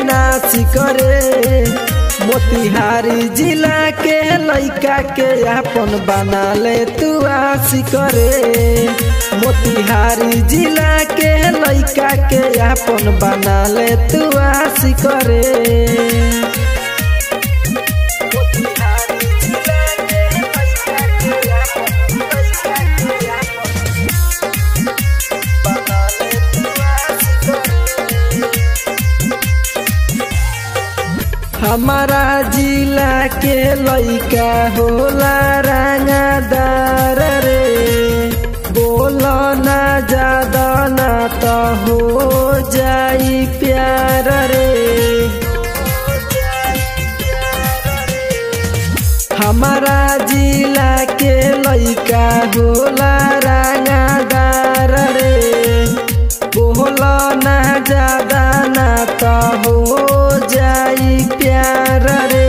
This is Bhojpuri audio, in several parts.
नासी करे मोतिहारी जिला के लइका के अपन बना ले तू आसी करे मोतिहारी जिला के लइका के अपन बना ले तू आसी करे मोतिहारी जिला के लइका के अपन लइका के अपन बना ले तू आसी करे हमारा जिला के लइका होला रंगदार रे बोल ना ज्यादा ना तो हो जाई प्यार रे हमारा जिला के लइका होला रंगदार रे बोल ना ज्यादा ना तो हो जाई प्यार रे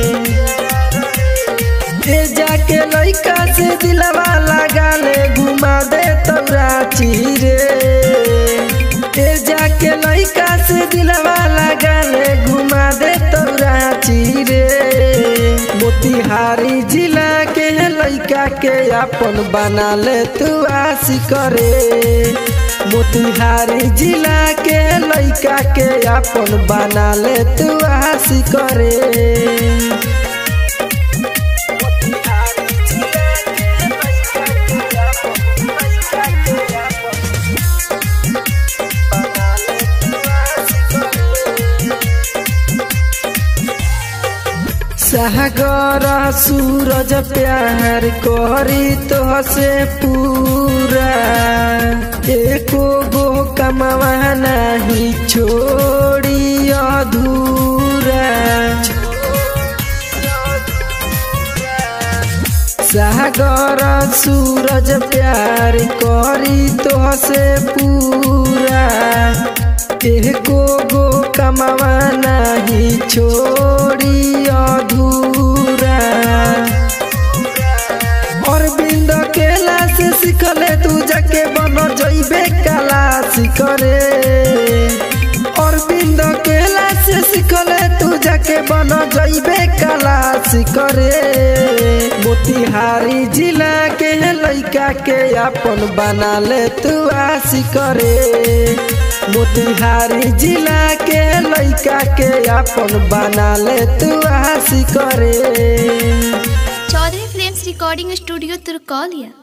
ए जाके लइका से दिलवा लगा ले घुमा दे तोराची रे ए जाके लइका से दिलवा लगा ले घुमा दे तोराची रे मोतिहारी जिला के लइका के अपन बना ले तू आसी करे मोतिहारी जिला के लइका के अपन बना ले तू आसी करे मोतिहारी जिला के लइका के अपन लइका के अपन बना ले तू आसी करे सागर सूरज प्यार करी तो से पूरा एको गो कमावा नहीं छोड़ी अधूरा सागर सूरज प्यार करी तो से पूरा एको गो कमावा नहीं छोड़ी अधूरा अरविंद केला से सिखले तू जाके बन जइबे कला सिखरे अरविंद केला से सिखले तू जाके बन जइबे कला सिखरे मोतिहारी जिला के लइका के अपन बना ले तू आसी करे मोतिहारी जिला के लइका के अपन बना ले तू आसी करे चौधरी फिल्म्स रिकॉर्डिंग स्टूडियो तुर्कौलिया